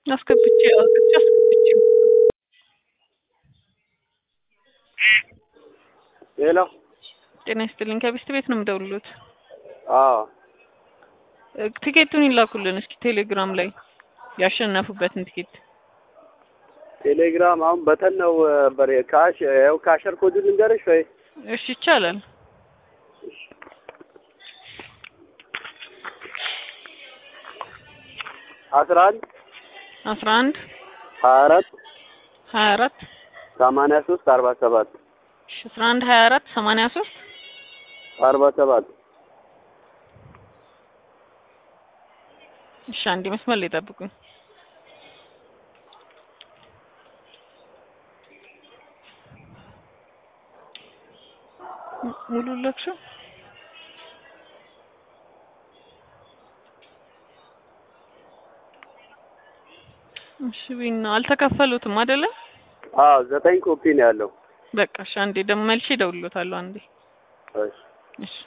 አስገብቼ አውጥቼ አስገብቼ ሄሎ ጤና ይስጥልኝ። ከቢስት ቤት ነው የምደውልሎት። አዎ እ ቲኬቱን ይላኩልን እስኪ ቴሌግራም ላይ ያሸነፉበትን ቲኬት። ቴሌግራም አሁን በተን ነው በሬ ካሽ ያው ካሸር ኮድ ልንገርሽ ወይ? እሺ ይቻላል። አስራ አንድ አስራ አንድ ሀያ አራት ሀያ አራት ሰማንያ ሶስት አርባ ሰባት እሺ አስራ አንድ ሀያ አራት ሰማንያ ሶስት አርባ ሰባት እሺ አንዴ መስመር ላይ ጠብቁኝ። ሙ- ሙሉ ለክሹ እሺ ቢና አልተከፈሉትም አይደለ? አዎ ዘጠኝ ኮፒ ነው ያለው። በቃ እሺ አንዴ ደግሞ መልሼ እደውልሎታለሁ አንዴ እሺ እሺ